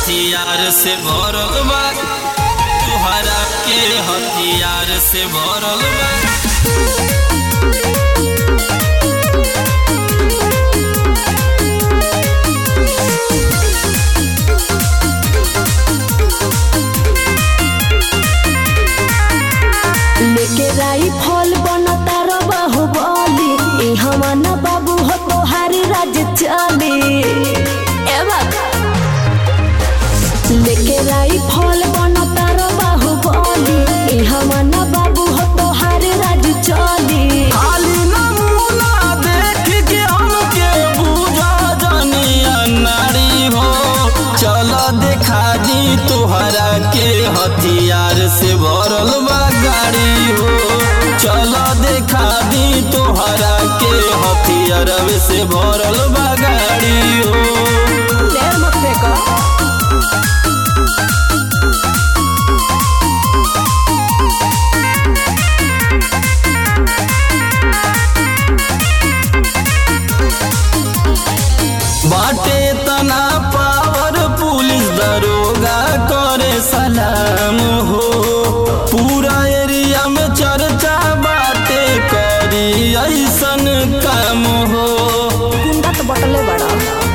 हथियार से भरल बा तुहरा के हथियार से भरल बा लेके राई फल बनता रबा हो बोली ई हमाना बाबू हो तोहारी राज चली ए बाबा लेके राई फल बनता रबा हो बोली ई हमाना बाबू हो तोहारी राज चली खाली नमूना देख के हमके बुझा जनिया नारी हो चल देखा दी तुहरा के हथियार से भरल बा गाड़ी हो चल देखा दी तुहरा के हथियार से भरल बा गाड़ी हो देर मत फेंको बाटे तना पावर पुलिस दरोगा करे सलाम हो पूरा एरिया में चर्चा बाटे करी ऐसन काम हो गुंडा तो बटले बड़ा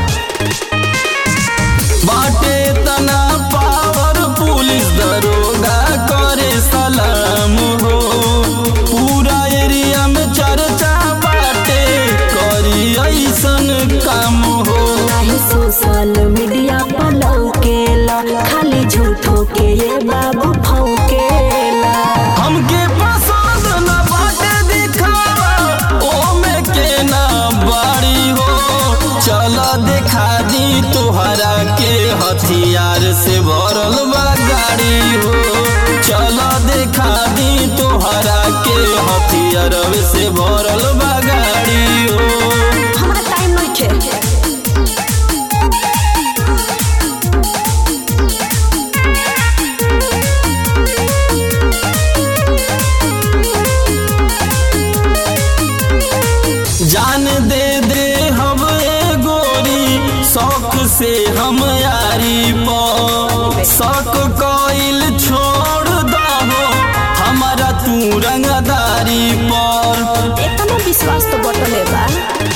बाटे तना पावर पुलिस दरोगा करे सलाम हो पूरा एरिया में चर्चा बाटे करी ऐसन काम हो नाही सोशल मीडिया पर लौकेला खाली झूठो के ये बाबू फौकेला हमके पसंद न बाटे दिखावा ओमे के ना बाड़ी हो चल देखा दी तुहरा के हथियार से भरल बा गाड़ी हो चल देखा दी तुहरा के हथियार से भरल बा गाड़ी हो हमारा टाइम नहीं खे जान दे दे हम ए गोरी शौक से हम यारी पो शौक कोइल छोड़ दहो हमारा तू रंगदारी पर इतना विश्वास तो बटले बा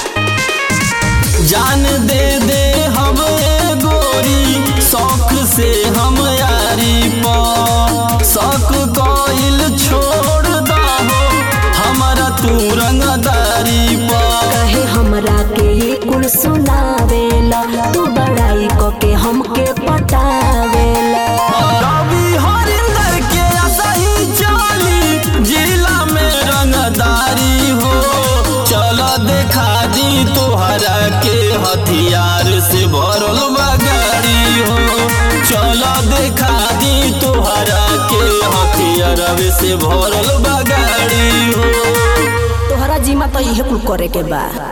जान दे दे हम ए गोरी शौक से हम यारी पो शौक कोइल छोड़ दहो हमारा तू रंगदारी पर कहे हमरा के ये कुल सुनावेला तू बड़ाई क के हमके पटावेला रवि हरिंदर के सही चाली जिला में रंगदारी हो चल देखा दी तोहरा के हथियार से भरल बा गाड़ी हो चल देखा दी तोहरा के हथियार से भरल बा गाड़ी हो तोहरा जिम्मा तो इहे कुल करे के बा